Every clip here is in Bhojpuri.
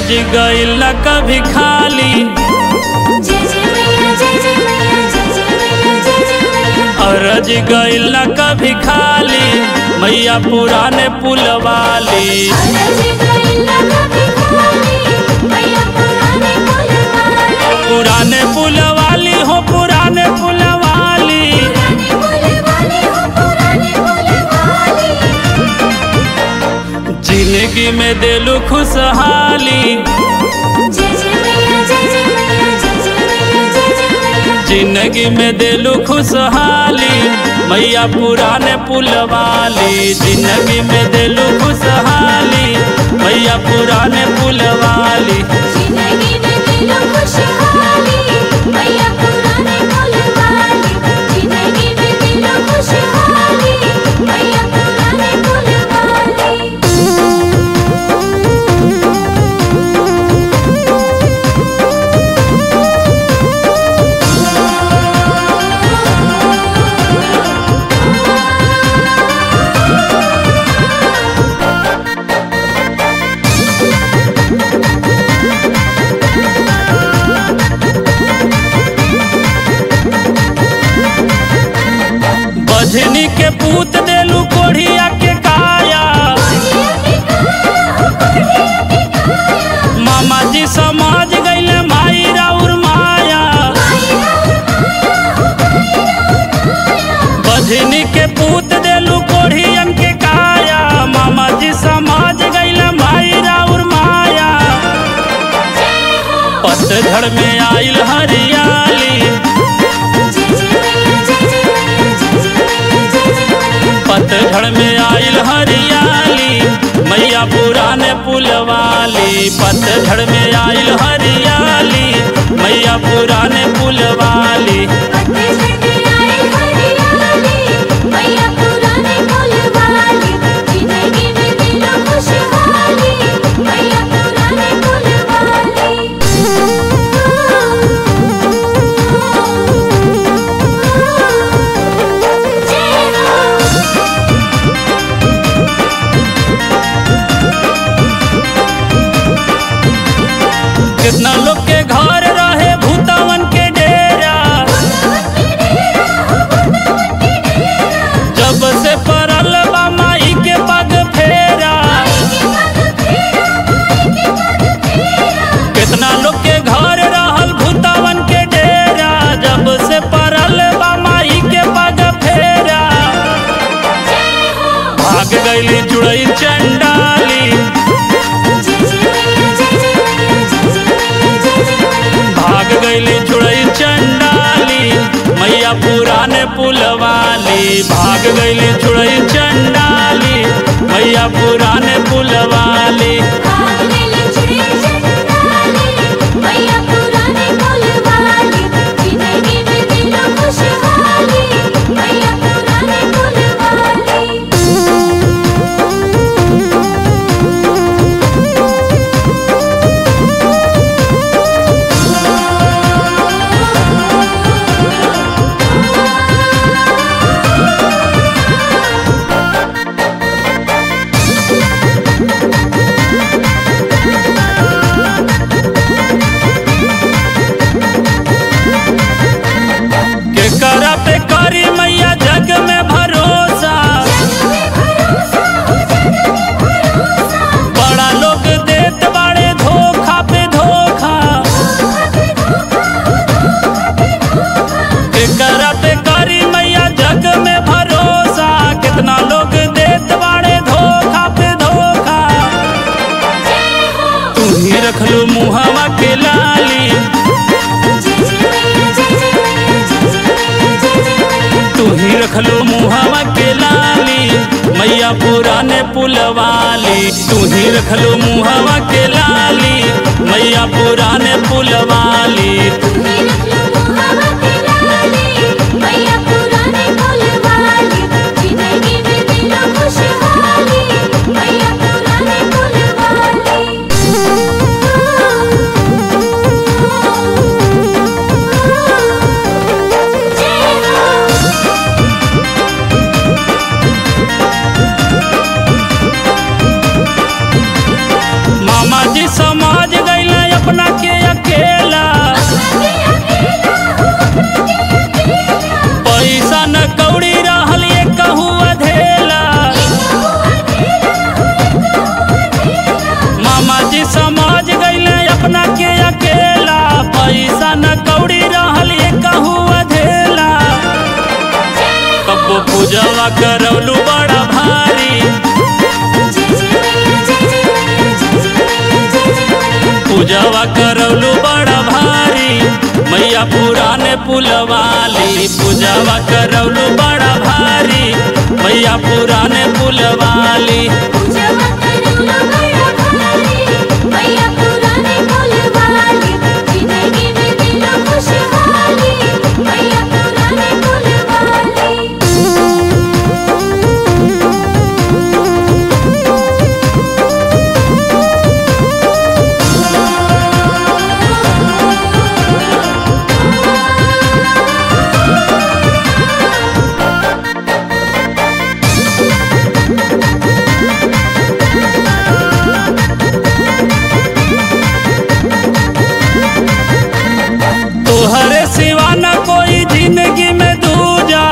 अरज गइल न कभी खाली जय जय मैया जय जय मैया जय जय मैया जय जय मैया अरज गइल न कभी खाली मैया पुराने पुलवाली अरज गइला कभी खाली मैया पुराने पुलवाली पुराने पुलवाली हो पुराने पुलवाली पुराने पुलवाली हो पुराने पुलवाली जिंदगी में दिलू खुशहाली जय जय मैया जय जय मैया जय जय मैया जय जय मैया जिंदगी में दिलू खुशहाली मैया पुराने पुलवाली जिंदगी में दिलू खुशहाली मैया पुराने पुलवाली जिंदगी में दिलो खुशहाली मैया पुराने पुलवाली जिंदगी में दिलो खुशहाली मैया पुराने पुलवाली बझनी के पूत देलू कोढ़िया के काया मामा जी समाज गईले माई राउर माया बझनी के पूत देलू कोढ़ियन के काया मामा जी समाज गईले माई राउर माया पतझड़ में आइल हरियाली पतझड़ में आइल हरियाली मैया पुराने पुलवाली पतझड़ में आइल हरियाली मैया पुराने पुलवाली कितना लोग के घर रहे भूतावन के डेरा जब से परल बा माई के पग फेरा कितना लोग के घर रहल भूतावन के डेरा जब से परल बा माई के पग फेरा भाग गईली जुड़ई चंडाली भाग गईली जुड़ई चंडाली मैया पुराने पुलवाली भाग गईली जुड़ई चंडाली मैया पुराने पुलवाली मैया पुराने पुलवाली जिंदगी में दिलो खुशहाली मैया पुराने पुलवाली के करा पे करी मैया जग में भरोसा बड़ा लोग देत बाड़े धोखा पे धोखा के करा पे करी मैया जग में भरोसा कितना लोग देत बाड़े धोखा पे धोखा तू ही रखलू मुहवा के लाली तू ही रखलो मुहावा के लाली मैया पुराने पुलवाली तू ही रखलो मुहावा के लाली मैया पुराने पुलवाली मैया पुराने पुलवाली जिंदगी में दिलो खुशहाली मैया पुराने पुलवाली जय हो मामा जी समाज पूजवा करौलू बड़ा भारी पूजवा करौलू बड़ा भारी मैया पुराने पुलवाली पूजवा करौलू बड़ा भारी मैया पुराने पुलवाली तोहरे सिवा न कोई जिंदगी में दूजा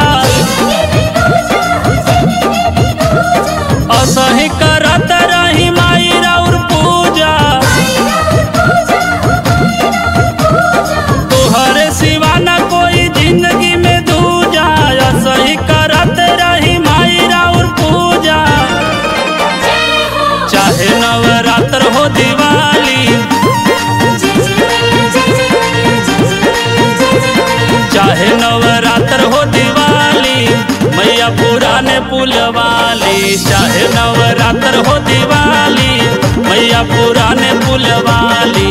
असही करत रही माई राउर पूजा तोहरे सिवा न कोई जिंदगी में दूजा असही करत रही माई राउर पूजा चाहे नवरात्र हो दिवाली चाहे नवरात्र हो दिवाली मैया पुराने पुलवाली चाहे नवरात्र हो दिवाली मैया पुराने पुलवाली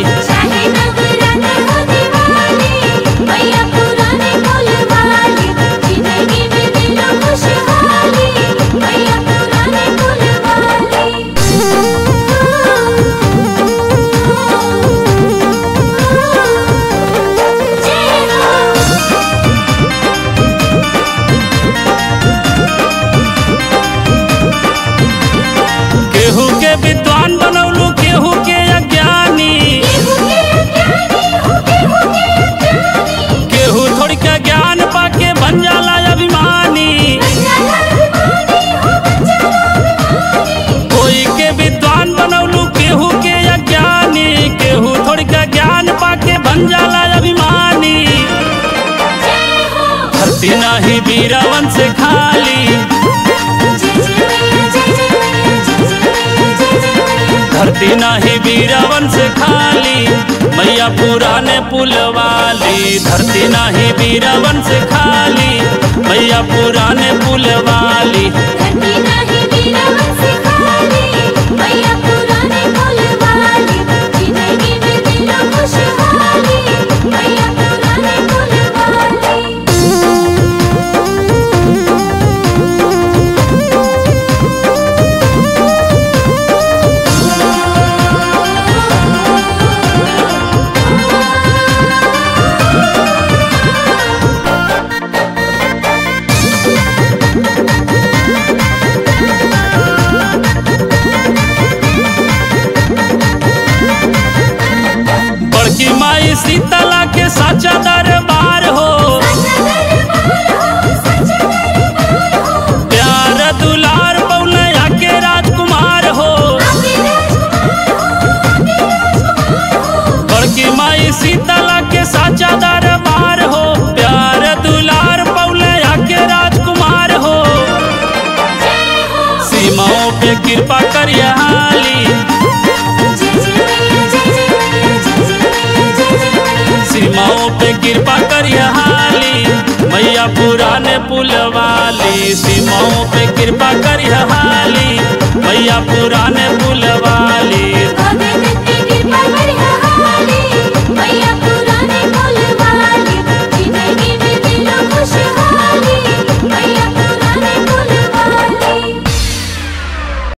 केहू के विद्वान बनौलू केहू के अज्ञानी केहू थोड़ी के ज्ञान पाके बन जाला अभिमानी कोई के विद्वान बनौलू केहू के अज्ञानी केहू थोड़ी के ज्ञान पाके बन जाला अभिमानी धरती नाही बीरावन से खाली धरती नाही बीरावन से खाली मैया पुराने पुलवाली धरती नाही बीरावन से खाली मैया पुराने पुलवाली बड़की माई शीतला के साचा दरबार हो प्यार दुलार बौलैया के राजकुमार हो बड़की माई शीतला के साचा दरबार हो प्यार दुलार बौलैया के राजकुमार हो सीमाओं पे कृपा करिया हाली सीमाओं पे कृपा करिया हाली मैया पुराने पुलवाली सीमाओं पे कृपा करिया हाली मैया पुराने पुलवाली अबे